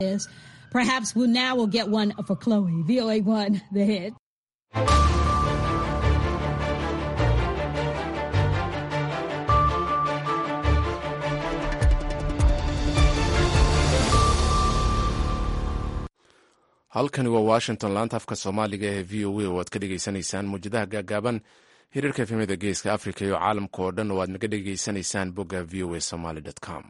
is. Perhaps we'll now we'll get one for Chloe. VOA one, the hit. halkani waa washington laanta afka soomaaliga ee v o a oo aad ka dhegaysanaysaan muwjadaha gaagaaban hiriirka efemida geeska africa iyo caalamka oo dhan oo aad naga dhegaysanaysaan bogga v o a somaly com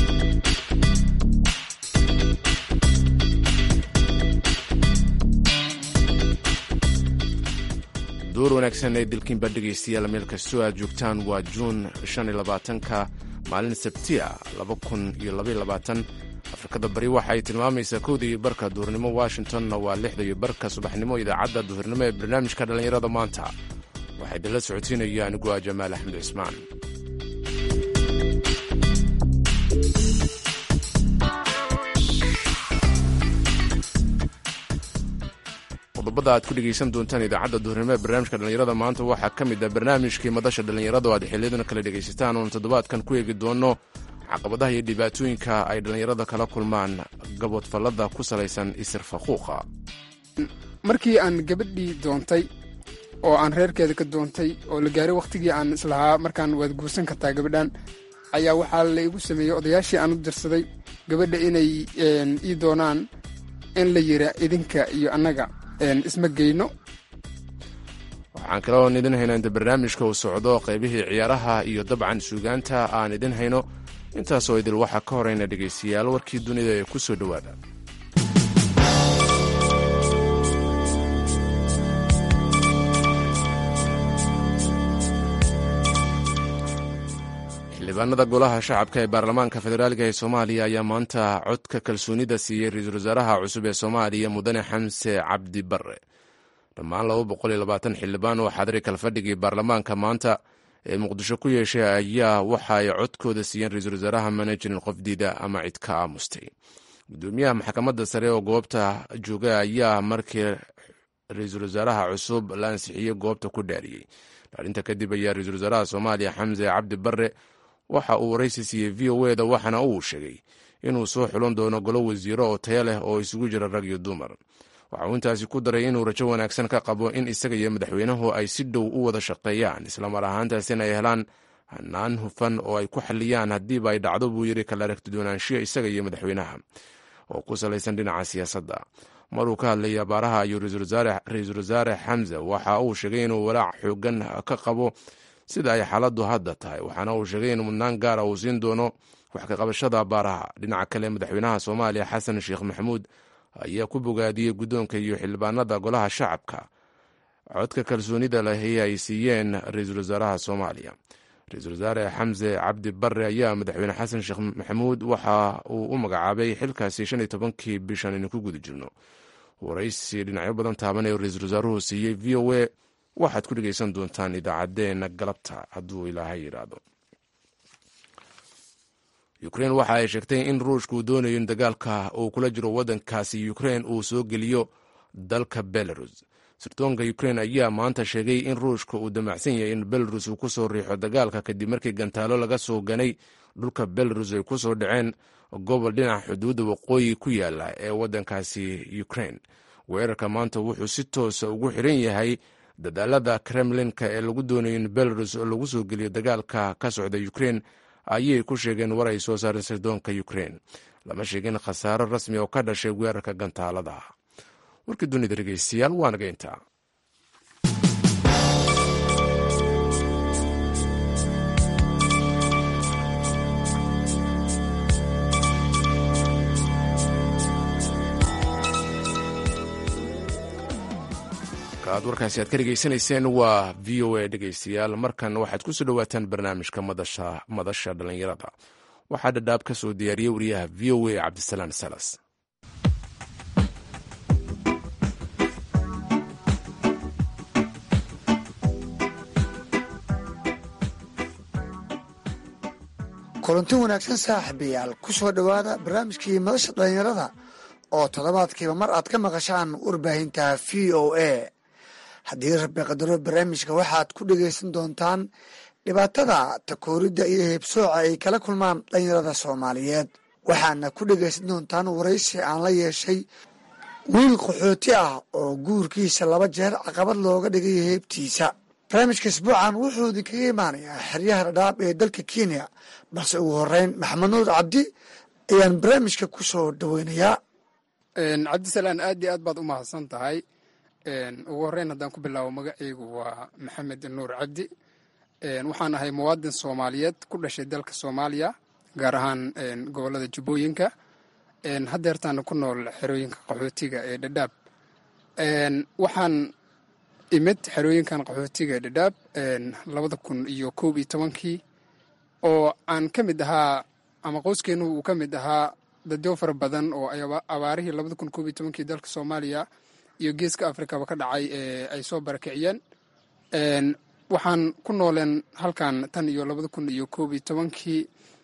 duur wanaagsan ee dilkiinba dhegaystayaal meel kastoo aad joogtaan waa juun ka maalin sabtia afrikada bari waxa ay tilmaamaysaa kowda iyo barka duhurnimo washingtonna waa lixda iyo barka subaxnimo idaacadda duhurnimo ee barnaamijka dhallinyarada maanta waxaa idinla socodsiinaya anigu ah jamaal axmed cismaan qodobada aad ku dhegaysan doontaan idaacadda duhurnimo ee barnaamijka dhallinyarada maanta waxaa ka mid ah barnaamijkii madasha dhallinyarada oo aad xiliyadan kala dhegaysataan oon toddobaadkan ku eegi doono caqabadaha iyo dhibaatooyinka ay dhallinyarada kala kulmaan gaboodfallada ku salaysan isir faquuqa markii aan gabadhii doontay oo aan reerkeeda ka doontay oo la gaaray wakhtigii aan islahaa markaan waad guursan kartaa gabadhan ayaa waxaa la igu sameeyey odayaashii aan u dirsaday gabadha inay ii doonaan in la yira idinka iyo annaga isma geyno waxaan kale oon idin hayno inta barnaamijka uu socdo qaybihii ciyaaraha iyo dabcan suugaanta aan idin hayno intaasoo idil waxaa ka horeyna dhegaystayaal warkii dunida ee ku soo dhowaada xildhibaanada golaha shacabka ee baarlamaanka federaaliga ee soomaaliya ayaa maanta codka kalsoonida siiyey ra-iisul wasaaraha cusub ee soomaaliya mudane xamse cabdi barre dhammaan xildhibaan oo xadri kalfadhigii baarlamaanka maanta ee muqdisho ku yeeshay ayaa waxa ay codkooda siiyeen ra-iisul wasaaraha mana jirin qof diida ama cid ka aamustay gudoomiyaha maxkamadda sare oo goobta jooga ayaa markii ra-iisul wasaaraha cusub la ansixiyey goobta ku dhaariyey dhaarinta kadib ayaa ra-iisul wasaaraha soomaaliya xamse cabdi barre waxa uu waraysi siiyey v o eda waxaana uu sheegay inuu soo xulon doono golo wasiiro oo taya leh oo isugu jira rag iyo dumar waxa uu intaasi ku daray inuu rajo wanaagsan ka qabo in isaga iyo madaxweynuhu ay si dhow u wada shaqeeyaan islamar ahaantaasina ay helaan hanaan hufan oo ay ku xaliyaan haddiiba ay dhacdo buu yidhi kala aragti doonaanshiya isaga iyo madaxweynaha oo ku salaysan dhinaca siyaasadda maruu ka hadlayay abaaraha iyo ra-iisul wasaare xamse waxa uu sheegay inuu walaac xoogan ka qabo sida ay xaaladdu hadda tahay waxaana uu sheegay in mudnaan gaara uu siin doono wax ka qabashada abaaraha dhinaca kale madaxweynaha soomaaliya xasan sheekh maxamuud ayaa ku bogaadiyey guddoonka iyo xildhibaanada golaha shacabka codka kalsoonida lahi ay siiyeen ra-iisul wasaaraha soomaaliya ra-iisul wasaare xamse cabdi barre ayaa madaxweyne xasan sheekh maxamuud waxa uu u magacaabay xilkaasi shan iyo tobankii bishan aynu ku guda jirno waraysi dhinacyo badan taaban ee ra-iisul wasaaruhu siiyey v o a waxaad ku dhegaysan doontaan idaacaddeenna galabta hadduu ilaahay yidhaahdo ukrein waxa ay sheegtay in ruushka uu doonayo in dagaalka uu kula jiro waddankaasi ukrein uu soo geliyo dalka belarus sirdoonka ukrein ayaa maanta sheegay in ruushka uu damacsan yahay in belarus uu ku soo riixo dagaalka kadib markii gantaalo laga soo ganay dhulka belarus ay ku soo dhaceen gobol dhinaca xuduudda waqooyi ku yaala ee waddankaasi ukrein weerarka maanta wuxuu si toosa ugu xiran yahay dadaalada kremlinka ee lagu doonayo in belarus lagu soo geliyo dagaalka ka socda ukrein ayay ku sheegeen war ay soo saareen sirdoonka ukrein lama sheegin khasaaro rasmi oo ka dhashay weerarka gantaalada warkii dunida dhegeystayaal waa naga intaa ad warkaasi aad ka dhegaysanayseen waa v o a dhegaystayaal markan waxaad ku soo dhowaataan barnaamijka madasha dhallinyarada waxaa dhadhaab ka soo diyaariyey wariyaha v o a cabdisalaan salas kulanti wanaagsan saaxiibayaal ku soo dhowaada barnaamijkii madasha dhallinyarada oo toddobaadkiiba mar aad ka maqashaan warbaahinta v o a haddii rabbi qadaro barnaamijka waxaad ku dhegaysan doontaan dhibaatada takooridda iyo heebsooca ay kala kulmaan dhalinyarada soomaaliyeed waxaana ku dhegaysan doontaan waraysi aan la yeeshay wiil qaxooti ah oo guurkiisa laba jeer caqabad looga dhigay heebtiisa barnaamijka isbuucan wuxuu idinkaga imaanayaa xeryaha dhadhaab ee dalka kenya balse ugu horeyn maxamed nuur cabdi ayaan barnaamijka ku soo dhaweynayaa cabdisalaan aad iyo aad baad u mahadsan tahay ugu horeyn haddaan ku bilaabo magacaygu waa maxamed nuur cabdi waxaan ahay muwaadin soomaaliyeed ku dhashay dalka soomaaliya gaar ahaan gobolada jubbooyinka haddeertaana ku nool xerooyinka qaxootiga ee dhadhaab waxaan imid xerooyinkan qaxootiga ee dhadhaab labada kun iyo koob iyo tobankii oo aan ka mid ahaa ama qoyskeenu uu ka mid ahaa dadyo fara badan oo abaarihii labada kun koob iyo tobankii dalka soomaaliya iyo geeska afrikaba ka dhacay ee ay soo barakiciyeen waxaan ku nooleen halkan tan iyo labada kun iyo koob iyo tobankii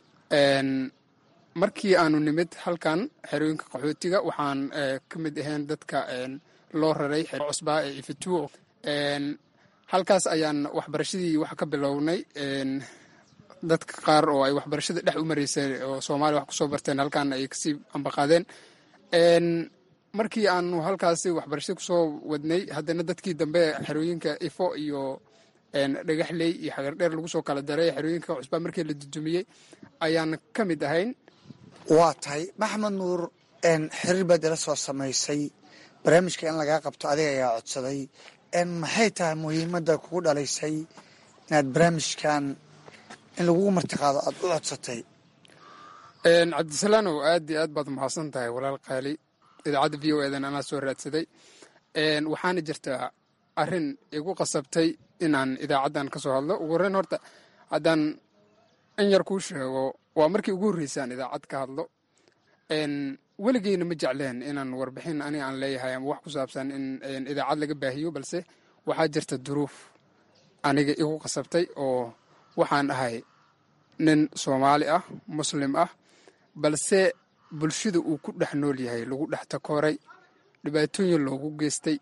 markii aanu nimid halkan xerooyinka qaxootiga waxaan ka mid ahayn dadka loo raray xero cusbaa ee ifituo halkaas ayaan waxbarashadii wax ka bilownay dadka qaar oo ay waxbarashada dhex u maraysay oo soomaaliya wax kusoo barteen halkan ay kasii ambaqaadeen markii aanu halkaasi waxbarashada kusoo wadnay haddana dadkii dambe xerooyinka ifo iyo dhagaxley iyo xagardheer lagu soo kala daray xerooyinka cusbaa markii la dudumiyey ayaan ka mid ahayn waa tahay maxamed nuur xiriir baad ila soo samaysay barnaamijka in lagaa qabto adiga ayaa codsaday maxay tahay muhiimadda kugu dhalaysay inaad barnaamijkan in lagugu martiqaado aada u codsatay cabdisalaanow aad iyo aad baad mahadsan tahay walaal qaali idaacadda v o edan anaa soo raadsaday waxaana jirtaa arrin igu qasabtay inaan idaacaddan ka soo hadlo ugu horreyn horta haddaan in yar kuu sheego waa markii ugu horreysaan idaacad ka hadlo weligeyna ma jecleen inaan warbixin aniga aan leeyahay ama wax ku saabsan in idaacad laga baahiyo balse waxaa jirta duruuf aniga igu qasabtay oo waxaan ahay nin soomaali ah muslim ah balse bulshada uu ku dhex nool yahay lagu dhex takooray dhibaatooyin loogu geystay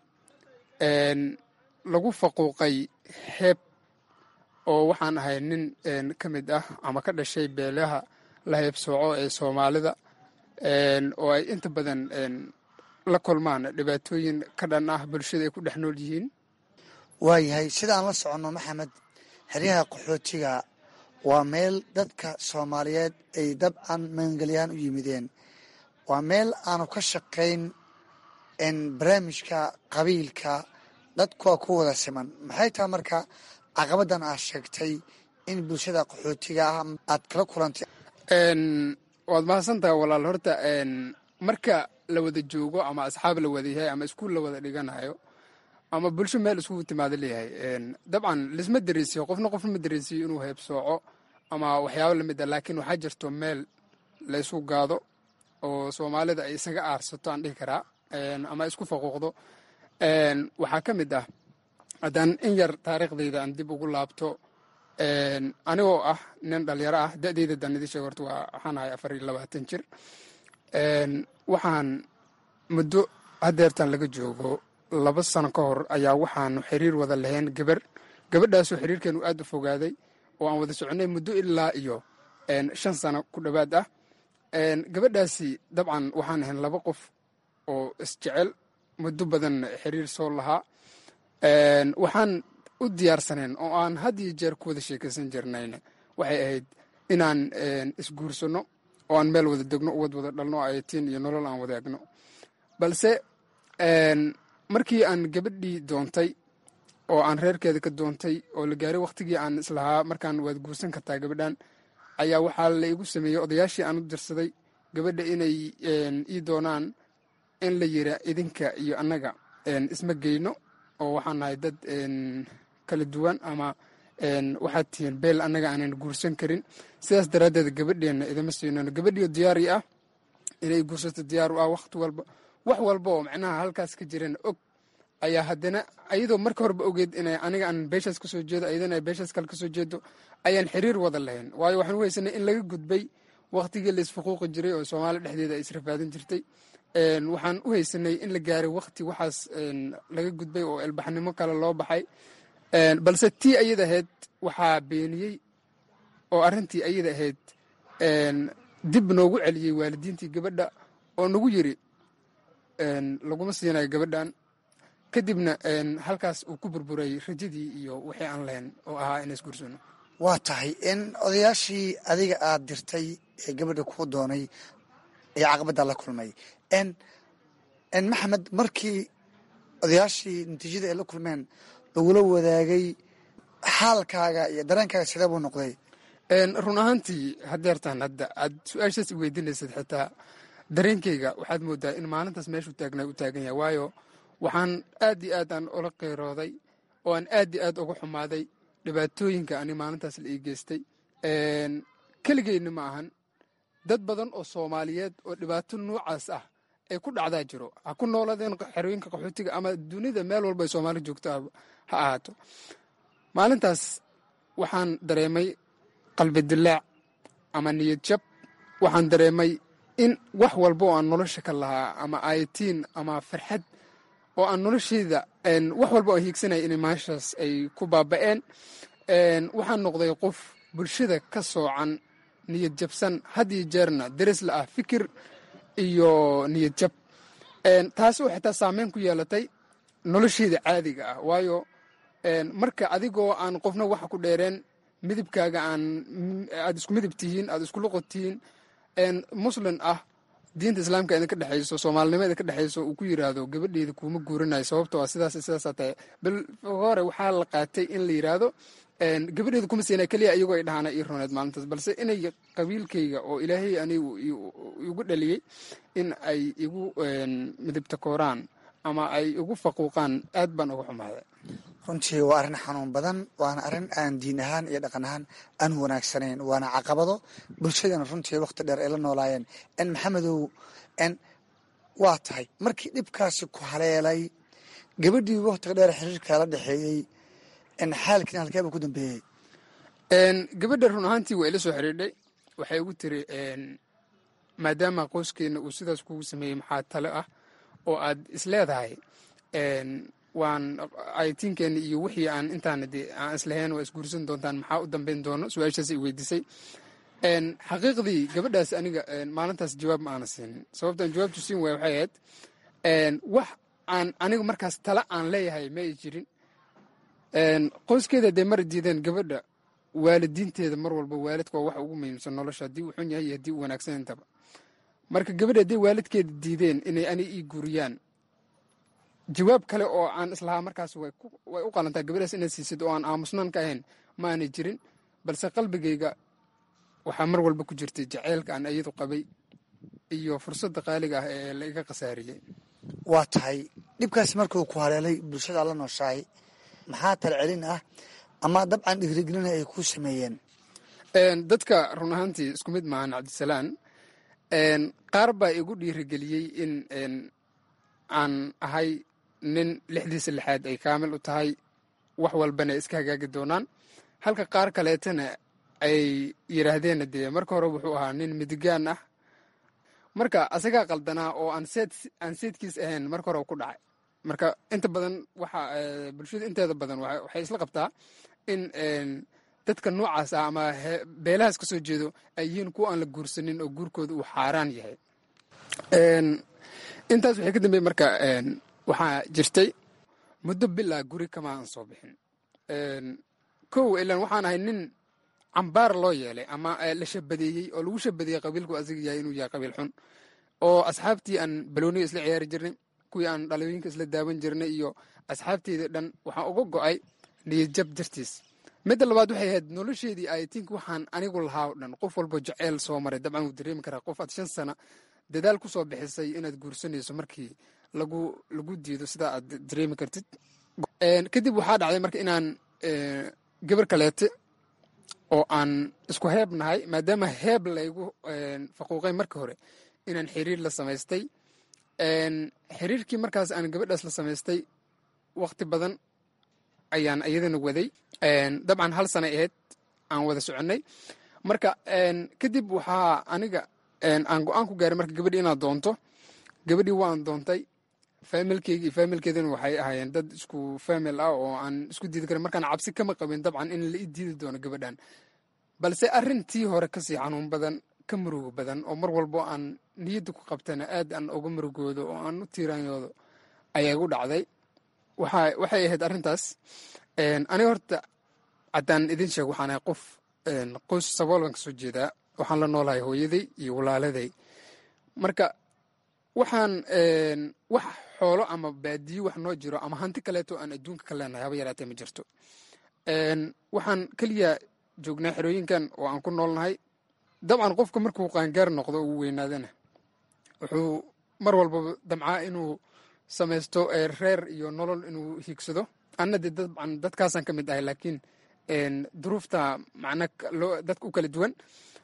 lagu faquuqay xeeb oo waxaan ahay nin ka mid ah ama ka dhashay beelaha la heebsooco ee soomaalida oo ay inta badan la kulmaan dhibaatooyin ka dhan ah bulshada ay ku dhex nool yihiin waayahay sidaan la soconno maxamed xeryaha qaxootiga waa meel dadka soomaaliyeed ay dabcan magangelyahaan u yimideen waa meel aanu ka shaqayn barnaamijka qabiilka dadkuwaa ku wada siman maxay tahay marka caqabadan aad sheegtay in bulshada qaxootiga ah aad kala kulantay waad mahadsantaha walaal horta marka la wada joogo ama asxaab la wada yahay ama iskuul la wada dhiganayo ama bulsho meel iskugu timaado leeyahay dabcan lisma dareysiyo qofna qofna ma dareysiyo inuu heebsooco ama waxyaabo lamid a laakiin waxaa jirto meel laysu gaado oo soomaalida ay isaga aarsato aan dhihi karaa ama isku faquuqdo waxaa ka mid ah haddaan in yar taariikhdayda aan dib ugu laabto anigoo ah nin dhalinyaro ah da-deyda daan idin sheeg horta waa waxaan ahay afar iyo labaatan jir waxaan muddo haddeertan laga joogo laba sano ka hor ayaa waxaanu xiriir wada lahayn gabar gabadhaasoo xiriirkeenu aad u fogaaday oo aan wada soconay muddo ilaa iyo shan sano ku dhowaad ah gabadhaasi dabcan waxaan ahayn laba qof oo isjecel muddo badan xiriir soo lahaa waxaan u diyaarsaneen oo aan had iyo jeer ku wada sheekaysan jirnayn waxay ahayd inaan isguursanno oo aan meel wada degno uwad wada dhalno ayatiin iyo nolol aan wadaagno balse markii aan gabadhii doontay oo aan reerkeeda ka doontay oo la gaaray wakhtigii aan islahaa markaan waad guursan kartaa gabadhan ayaa waxaa la igu sameeyey odayaashii aan u dirsaday gabadha inay ii doonaan in la yira idinka iyo annaga isma geyno oo waxaan nahay dad kala duwan ama waxaad tihiin beel annaga aanan guursan karin sidaas daraaddeed gabadheenna idama siinano gabadhiio diyaari ah inay guursato diyaar u ah wakhti walba wax walba oo macnaha halkaas ka jirana og ayaa haddana ayadoo marka horeba ogeed ina aniga aan beeshaas ka soo jeedo ayadana ay beeshaas kale ka soo jeedo ayaan xiriir wada lahayn waayo waxaan u haysanay in laga gudbay wakhtigii la isfuquuqi jiray oo soomaaliya dhexdeeda ay israfaadin jirtay waxaan u haysanay in la gaaray wakhti waxaas laga gudbay oo elbaxnimo kale loo baxay balse tii ayada ahayd waxaa beeniyey oo arrintii ayada ahayd dib noogu celiyey waalidiintii gabadha oo nagu yiri laguma siinayo gabadhan kadibna halkaas uu ku burburay rajadii iyo wixii aan lahayn oo ahaa in isguursano waa tahay in odayaashii adiga aad dirtay ee gabadha kuu doonay ee caqabadda la kulmay n maxamed markii odayaashii natiijada ay la kulmeen lagula wadaagay xaalkaaga iyo dareenkaaga sidee buu noqday run ahaantii hadeertaan hadda aad su-aashaas i weydiinaysad xitaa dareenkeyga waxaad moodaa in maalintaas meeshuu taagnaa u taagan yahay waayo waxaan aad iyo aad aan ula qeyrooday oo aan aad iyo aad uga xumaaday dhibaatooyinka ani maalintaas la ii geystay keligeyna ma ahan dad badan oo soomaaliyeed oo dhibaato noocaas ah ay ku dhacdaa jiro ha ku nooladeen xerooyinka qaxootiga ama dunida meel walba ay soomaali joogto ha ahaato maalintaas waxaan dareemay qalbi dilaac ama niyad jab waxaan dareemay in wax walba oo aan nolosha ka lahaa ama ayatiin ama farxad oo aan nolosheyda wax walba oo hiigsanaya inay maashaas ay ku baaba'een waxaan noqday qof bulshada ka soocan niyad jabsan had iyo jeerna daris la ah fikir iyo niyad jab taasi oo xitaa saameyn ku yeelatay nolosheyda caadiga ah waayo marka adigoo aan qofna waxa ku dheereen midibkaaga aan aad isku midib tihiin aad isku luqod tihiin muslin ah diinta islaamka idinka dhexayso soomaalinimo idinka dhexayso uu ku yiraahdo gabadheeda kuuma guuranayo sababtoo ah sidaas sidaasaa tahay bal hore waxaa la qaatay in la yiraahdo gabadheeda kuma siina keliya iyagoo ay dhahaana ii roneed maalintaas balse inay qabiilkayga oo ilaahay anigu igu dhaliyey in ay igu midibta kooraan ama ay igu faquuqaan aad baan uga xumaaday runtii waa arrin xanuun badan waana arrin aan diin ahaan iyo dhaqan ahaan aan wanaagsanayn waana caqabado bulshadana runtii wakhti dheer ay la noolaayeen n maxamedow n waa tahay markii dhibkaasi ku haleelay gabadhii wakhtiga dheer xiriirkaa la dhexeeyey n xaalkiina halkeeba ku dambeeyey gabadha run ahaantii waa ila soo xiriidhay waxay igu tiri maadaama qoyskeena uu sidaas kugu sameeyey maxaa tale ah oo aad isleedahay waan aytiinkeena iyo wixii aan intaana dee aan islahayn waa isguursan doontaan maxaa u dambeyn doono su-aashaas i weydiisay xaqiiqdii gabadhaas aniga maalintaas jawaab ma aana siinin sababtaan jawaabtu siin waaya waxay ahayd wax aan aniga markaas tala aan leeyahay ma ay jirin qoyskeeda dee mara diideen gabadha waalidiinteeda mar walba waalidka waa wax ugu muhiimsan nolosha haddii uu xun yahay iyo haddii uu wanaagsan intaba marka gabadha hadday waalidkeeda diideen inay ani ii guuriyaan jawaab kale oo aan islahaa markaas way u qalantaa gabadhaas inaad siisid oo aan aamusnaan ka ahayn ma aanay jirin balse qalbigayga waxaa mar walba ku jirtay jaceylka aan iyadu qabay iyo fursadda qaaliga ah ee la iga khasaariyey waa tahay dhibkaasi markuu ku haleelay bulshada la nooshahay maxaa talcelin ah ama dabcan dhiirigelina ay ku sameeyeen dadka run ahaantii isku mid maahan cabdisalaan qaar baa igu dhiirigeliyey in aan ahay nin lixdiisa lixaad ay kaamil u tahay wax walbana iska hagaagi doonaan halka qaar kaleetana ay yidhaahdeen dee marka hore wuxuu ahaa nin midigaan ah marka asagaa qaldanaa oo aan seedkiis ahayn marka hore ku dhacay marka inta badan waxa bulshada inteeda badan waxay isla qabtaa in dadka noocaas ah ama beelahaas ka soo jeedo ay yihiin kuwa aan la guursanin oo guurkooda uu xaaraan yahay intaas waxay ka dambeeye marka waxaa jirtay muddo bilaa guri kama aan soo bixin kow ilan waxaan ahay nin cambaar loo yeelay ama la shabadeeyey oo lagu shabadeeyey qabiilku asiga yahay inuu yahay qabiil xun oo asxaabtii aan balooniga isla ciyaari jirnay kuwii aan dhalooyinka isla daawan jirnay iyo asxaabteydii dhan waxaan uga go'ay niyadjab dartiis midda labaad waxay ahayd nolosheedii aytink waxaan anigu lahaa o dhan qof walba jaceyl soo maray dabcan wuu dareemi karaa qof aad shan sana dadaal ku soo bixisay inaad guursanayso markii lagu lagu diido sidaa aad dareemi kartid kadib waxaa dhacday marka inaan gabar kaleete oo aan isku heeb nahay maadaama heeb laygu faquuqay marka hore inaan xiriir la samaystay xiriirkii markaas aan gabadhaas la samaystay wakti badan ayaan iyadana waday dabcan hal sanay ahayd aan wada soconnay marka kadib waxaa aniga aan go-aan ku gaaray marka gabadhii inaad doonto gabadhii waan doontay faamilkeygi iyo faamilkeedana waxay ahaayeen dad isku faamil ah oo aan isku diidi karin markaan cabsi kama qabin dabcan in la i diidi doono gabadhan balse arrintii hore kasii xanuun badan ka murugo badan oo mar walbo aan niyadda ku qabtana aad aan uga murugoodo oo aan u tiiraanyoodo ayaa igu dhacday waxay ahayd arrintaas aniga horta haddaan idin sheego waxaan ahay qof qoys sabool baan kasoo jeedaa waxaan la noolahay hooyaday iyo walaaladay marka waxaan wax xoolo ama baadiyo wax noo jiro ama hanti kaleeto aan adduunka ka leenahay haba yaraatee ma jirto waxaan keliya joognaa xerooyinkan oo aan ku noolnahay dabcan qofka markuu qaangaar noqdo uu weynaadana wuxuu mar walbaba damcaa inuu samaysto reer iyo nolol inuu hiigsado anna dee dabcan dadkaasaan ka mid ahay laakiin duruufta macna dadka u kala duwan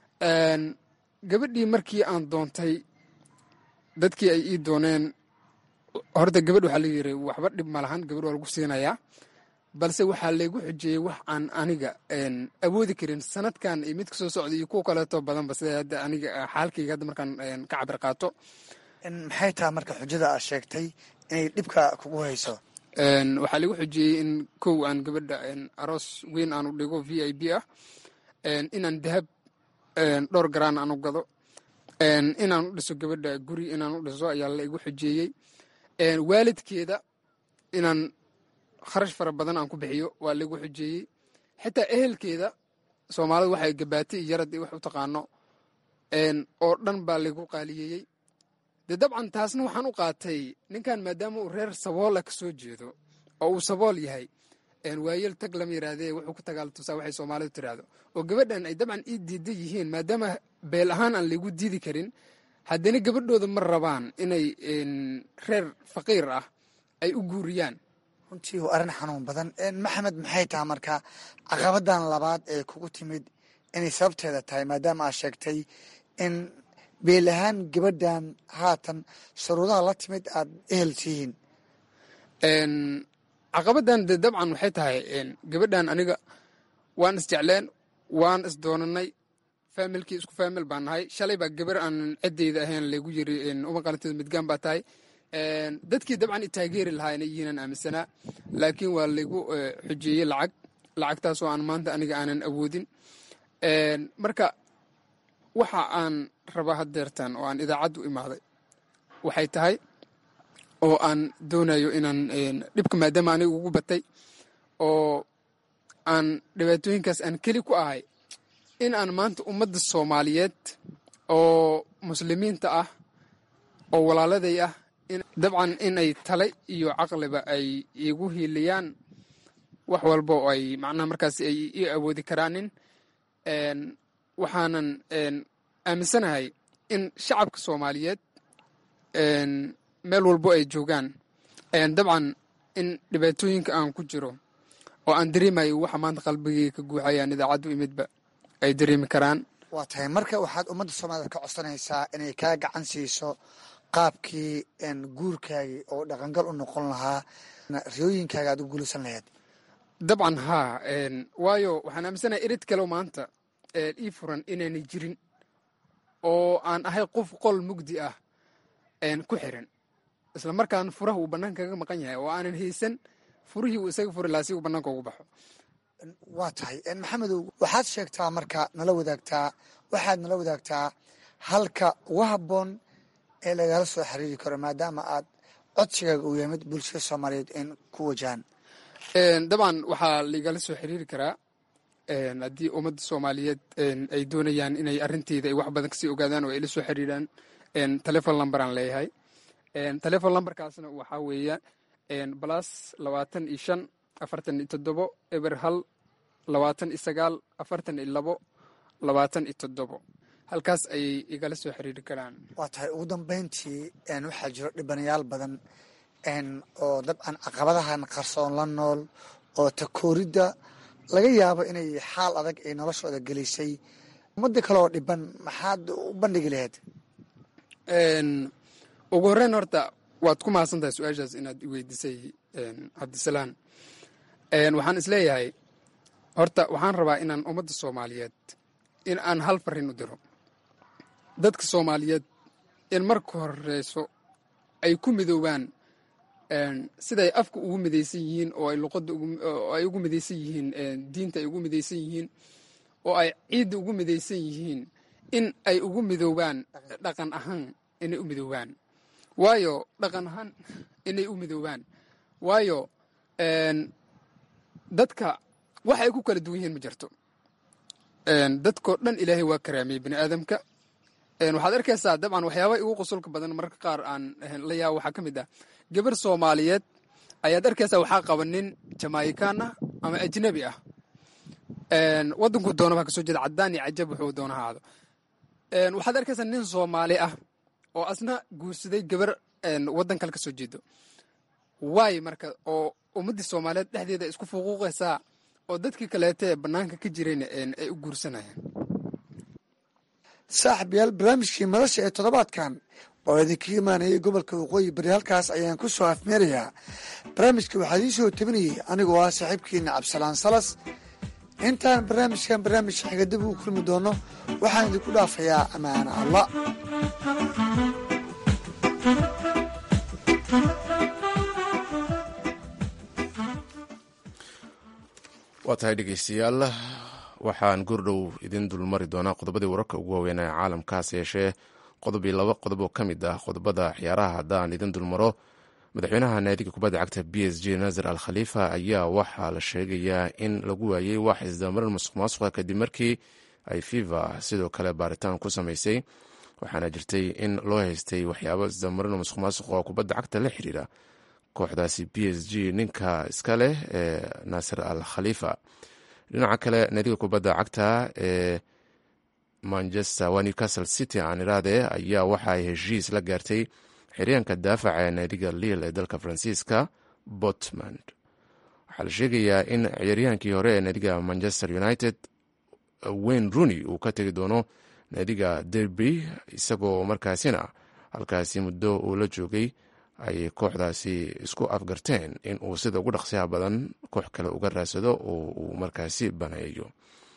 gabadhii markii aan doontay dadkii ay ii dooneen horta gabadh waxaa la yiri waxba dhib ma lahan gabadh waa lagu siinayaa balse waxaa laygu xujeeyey wax aan aniga awoodi karin sanadkan iyo mid kasoo socda iyo kuwa kaleeto badanba sida hadda aniga xaalkayga hadda markaan ka cabir qaato maxay tahay marka xujada aad sheegtay inay dhibka kugu hayso waxaa lagu xujeeyey in kow aan gabadha aroos weyn aan u dhigo v i b ah inaan dahab dhowr garaan aan u gado inaan u dhiso gabadha guri inaan u dhiso ayaa laigu xujeeyey waalidkeeda inaan kharash fara badan aan ku bixiyo waa laigu xujeeyey xitaa ehelkeeda soomaalida waxay gabaatay iyo yarad wax u taqaano oo dhan baa laigu qaaliyeeyey dee dabcan taasna waxaan u qaatay ninkan maadaama uu reer saboola ka soo jeedo oo uu sabool yahay waayeel tag lama yiraahdee wuxuu ku tagaal tusaa waxay soomaalidu tiraahdo oo gabadhan ay dabcan ii diida yihiin maadaama beel ahaan aan laygu diidi karin haddana gabadhooda ma rabaan inay reer faqiir ah ay u guuriyaan runtii waa arrin xanuun badan maxamed maxay tahay marka caqabadan labaad ee kugu timid inay sababteeda tahay maadaama aad sheegtay in beel ahaan gabadhan haatan shuruudaha la timid aad ehel tihiin caqabadan de dabcan waxay tahay gabadhan aniga waan isjecleen waan isdoonanay faamilkii isku faamil baan nahay shalay baa gabar aan ciddeyda ahayn laygu yiri uma qalanteed midgaan baa tahay dadkii dabcan i taageeri lahaa inay yihiinaan aaminsanaa laakiin waa laygu xujeeyey lacag lacagtaasoo aan maanta aniga aanan awoodin marka waxa aan rabaa haddeertan oo aan idaacaddu imaaday waxay tahay oo aan doonayo inaan dhibka maadaama aniga ugu batay oo aan dhibaatooyinkaas aan keli ku ahay in aan maanta ummadda soomaaliyeed oo muslimiinta ah oo walaaladay ah dabcan inay tale iyo caqliba ay igu hiiliyaan wax walba oo ay macnaha markaas ay ii awoodi karaanin waxaanan aaminsanahay in shacabka soomaaliyeed meel walbo ay joogaan dabcan in dhibaatooyinka aan ku jiro oo aan dareemayo waxa maanta qalbigayga ka guuxayaan idaacaddu imidba ay dareemi karaan waa tahay marka waxaad ummadda soomaalida ka codsanaysaa inay kaa gacan siiso qaabkii guurkaagii oo dhaqangal u noqon lahaa riyooyinkaaga aad u guulaysan lahayd dabcan haa waayo waxaan aaminsanahay erid kaleoo maanta ii furan inaanay jirin oo aan ahay qof qol mugdi ah ku xiran isla markaan furaha uu bannaanka kaga maqan yahay oo aanan haysan furihii uu isaga furi lahaa si uu bannaanka ugu baxo waa tahay maxamedow waxaad sheegtaa marka nala wadaagtaa waxaad nala wadaagtaa halka ugu habboon ee lagala soo xiriiri karo maadaama aad codsigaaga uu yahay mid bulshada soomaaliyeed in ku wajahan dabcan waxaa laigala soo xiriiri karaa haddii ummadda soomaaliyeed ay doonayaan inay arinteyda ay wax badan kasii ogaadaan oo ay la soo xiriiraan telefon lamberaan leeyahay telefon lamberkaasna waxaa weeya balas labaatan iyo shan afartan iyo toddobo eber hal labaatan iyo sagaal afartan iyo labo labaatan iyo toddobo halkaas ayay igala soo xiriiri karaan waa tahay ugu dambeyntii waxaa jiro dhibanayaal badan oo dabcan caqabadahan qarsoon la nool oo takooridda laga yaabo inay xaal adag ay noloshooda gelisay ummadda kale oo dhiban maxaad u bandhigi lahayd ugu horreyn horta waad ku mahadsan tahay su-aashaas inaad i weydiisay cabdisalaan waxaan is leeyahay horta waxaan rabaa inaan ummadda soomaaliyeed in aan hal farin u diro dadka soomaaliyeed in marka horeyso ay ku midoobaan siday afka ugu midaysan yihiin oo ay luqadda ay ugu midaysan yihiin diinta ay ugu midaysan yihiin oo ay ciidda ugu midaysan yihiin in ay ugu midoobaan dhaqan ahaan inay u midoobaan waayo dhaqan ahaan inay u midoobaan waayo dadka wax ay ku kala duwan yihiin ma jirto dadkoo dhan ilaahay waa karaamiyey bani aadamka waxaad arkaysaa dabcan waxyaabaha igu qosolka badan mararka qaar aan la yaabo waxaa ka mid ah gabar soomaaliyeed ayaad arkaysaa waxaa qaba nin jamaikan ah ama ajnabi ah waddankuu doonaba kasoo jeeda caddaan iyo cajab wuxuu doona haado waxaad arkaysaa nin soomaali ah oo asna guursaday gabar waddan kale kasoo jeedo waay marka oo ummaddii soomaaliyeed dhexdeeda isku fuquuqaysaa oo dadkii kaleeta ee bannaanka ka jirayna ay u guursanayaan saaxib yaal barnaamijkii madasha ee toddobaadkan oo idinka imaanayay gobolka waqooyi bari halkaas ayaan ku soo afmeerayaa barnaamijka waxaa idiin soo tabinayay anigoo ah saaxiibkiina cabdisalaan salas intaan barnaamijkan barnaamij xiga dib ugu kulmi doono waxaan idinku dhaafayaa ammaana allah waa tahay dhegeystayaal waxaan goordhow idin dulmari doonaa qodobadii wararka ugu waaweyn ee caalamkaas yeeshee qodobii laba qodob oo ka mid ah qodobada ciyaaraha haddaan idin dulmaro madaxweynaha naadiga kubadda cagta b s j nasar al khaliifa ayaa waxaa la sheegayaa in lagu waayey wax isdamarin masuq maasuqa kadib markii ay fifa sidoo kale baaritaan ku samaysay waxaana jirtay in loo haystay waxyaabo isdamarin masuq maasuq oo kubadda cagta la xiriira kooxdaasi b s g ninka iska leh ee naasir al khaliifa dhinaca kale naadiga kubadda cagta ee manchester waa newcastle city aan iraade ayaa waxa ay heshiis la gaartay xiryaanka daafaca ee naadiga liil ee dalka faransiiska botmand waxaa la sheegayaa in ciyaaryahaankii hore ee naadiga manchester united wayne rooney uu ka tegi doono naadiga derby isagoo markaasina halkaasi muddo uu la joogay ay kooxdaasi isku afgarteen in uu sida ugu dhaqsiyaha badan koox kale uga raadsado oo uu markaasi baneeyo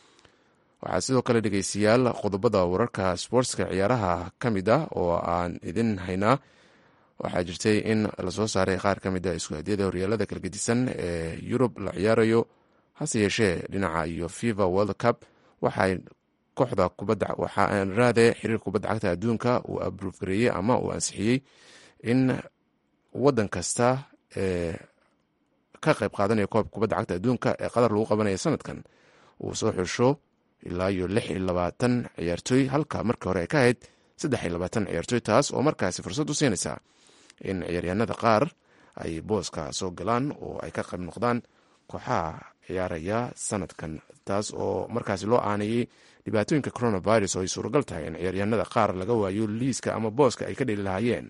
waxaa sidoo kale dhegeystayaal qodobada wararka sportska ciyaaraha ka mid ah oo aan idin haynaa waxaa jirtay in lasoo saaray qaar ka mid a isku hadiyada horyaalada kala gedisan ee yurub la ciyaarayo hase yeeshee dhinaca iyo fifa world cup waxay kooxda kubadda waxaa raade xiriir kubadda cagta adduunka uu abruufgareeyey ama uu ansixiyey in wadan kasta ee ka qayb qaadanaya koobka kubadda cagta adduunka ee qatar lagu qabanaya sanadkan uu soo xusho ilaa iyo lix iyo labaatan ciyaartooy halka markii hore ay ka ahayd saddex iyo labaatan ciyaartooy taas oo markaasi fursad u siinaysa in ciyaaryahanada qaar ay booska soo galaan oo ay ka qayb noqdaan kooxaha ciyaaraya sanadkan taas oo markaasi loo aanayey dhibaatooyinka coronavirus oo ay suuragal tahay in ciyaaryahanada qaar laga waayo liiska ama booska ay ka dheli lahaayeen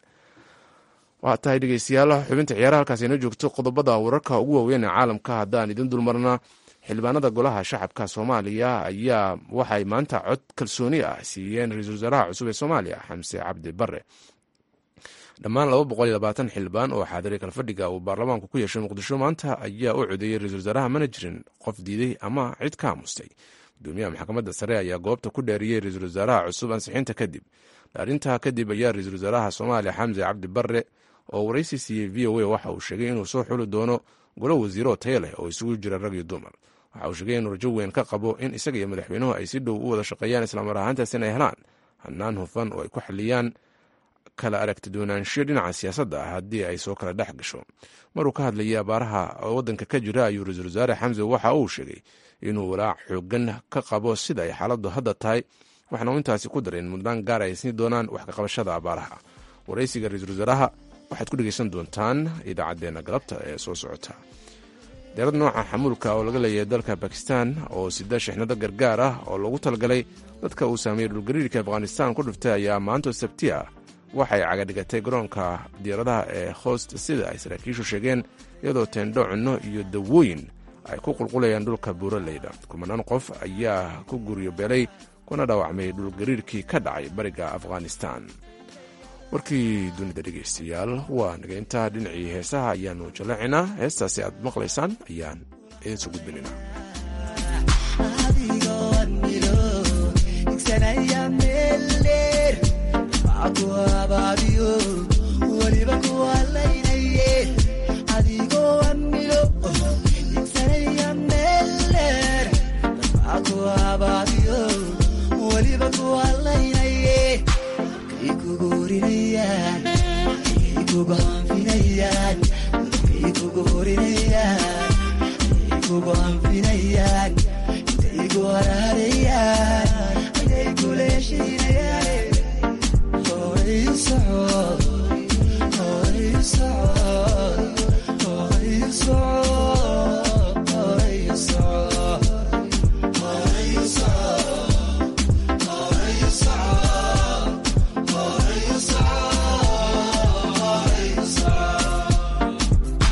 waa tahay dhegeystayaal xubinta ciyaaraha halkaas inoo joogto qodobada wararka ugu waaweyn ee caalamka haddaan idin dulmarna xildhibaanada golaha shacabka soomaaliya ayaa waxay maanta cod kalsooni ah siiyeen ra-iisul wasaaraha cusub ee soomaaliya xamse cabdi bare dhammaan laba boqol iyo labaatan xildhibaan oo xaadiray kalfadhiga uu baarlamaanku ku yeeshay muqdisho maanta ayaa u codeeyey ra-isul wasaaraha mana jirin qof diiday ama cid ka aamustay gudoomiyaha maxkamadda sare ayaa goobta ku dheeriyey ra-iisul wasaaraha cusub ansixinta kadib dhaarintaa kadib ayaa ra-iisul wasaaraha soomaaliya xamse cabdi bare oo waraysi siiyey v o a waxa uu sheegay inuu soo xuli doono golo wasiiro tayo leh oo isugu jira rag iyo dumar waxa uu sheegay inuu rajo weyn ka qabo in isaga iyo madaxweynuhu ay si dhow u wada shaqeeyaan islamar ahaantaas in ay helaan hannaan hufan oo ay ku xaliyaan kala aragti doonaanshiyo dhinaca siyaasadda ah haddii ay soo kala dhex gasho maruu ka hadlayay abaaraha waddanka ka jira ayuu ra-iisul wasaare xamse waxa uu sheegay inuu walaac xoogan ka qabo sida ay xaaladdu hadda tahay waxaana uu intaasi ku daray in mudnaan gaar ay siin doonaan wax ka qabashada abaaraha waraysiga ra-iisul wasaaraha waxaad ku dhegeysan doontaan idaacaddeenna galabta ee soo socota deerad nooca xamuulka oo laga leeyahay dalka bakistan oo sida shixnado gargaar ah oo loogu talagalay dadka uu saameeyey dhulgariirka afghanistan ku dhiftay ayaa maanta sabti ah waxay cagadhigatay garoonka diyaaradaha ee host sida ay saraakiishu sheegeen iyadoo teendho cunno iyo dawooyin ay ku qulqulayaan dhulka buuraleyda kumanaan qof ayaa ku guryo beelay kuna dhaawacmay dhulgariirkii ka dhacay bariga afghanistan warkii dunida dhegaystayaal waa naga intaa dhinacii heesaha ayaanu jalacinaa heestaasi aad maqlaysaan ayaan idinsoo gudbinaynaa waliba kuwalay hoynayaan intay kugu horinayaan ayay kugu anfinayaan intay ku waraarayaan ayay kula heshiinayaan horay u socod horay u socod horay u socod horay u socod horay u socod horay u socod horay u socod horay u socod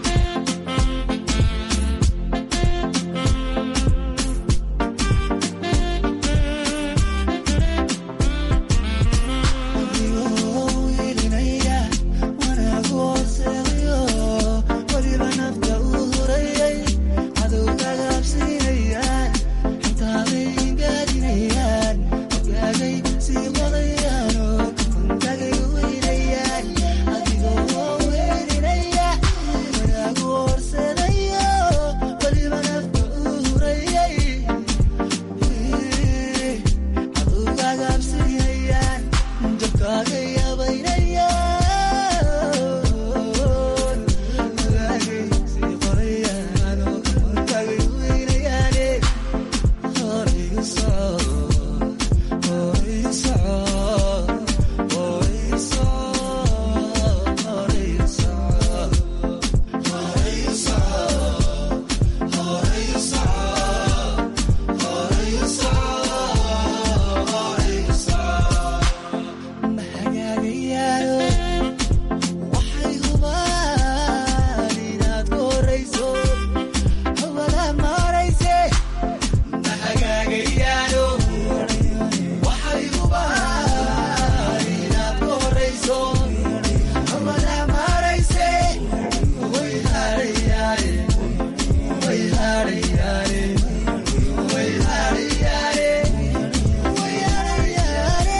waxay hubaan inaad ku horayso hawada marayse ma hagaagayaano waxay hubaan inaad ku horayso hawada marayse way hadhayaane way hadhayaane way hadhayaane way hadhayaane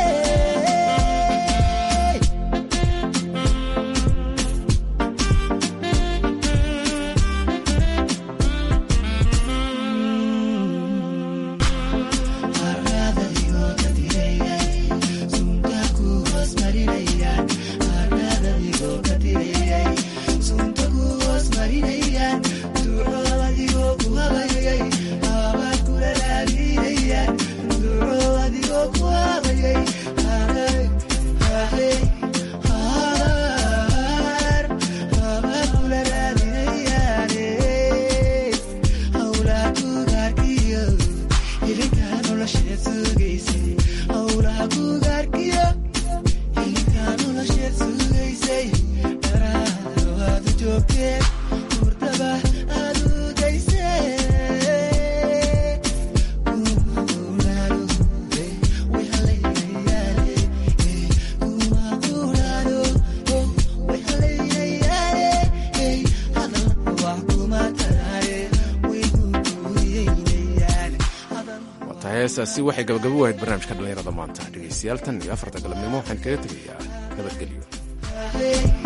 waata heesaasi waxay gabagabo wahayd barnaamijka dhallinyarada maanta dhegaystayaal tan iyo afarta galabnimo waxaan kaga tegayaa nabadgelyo Hey.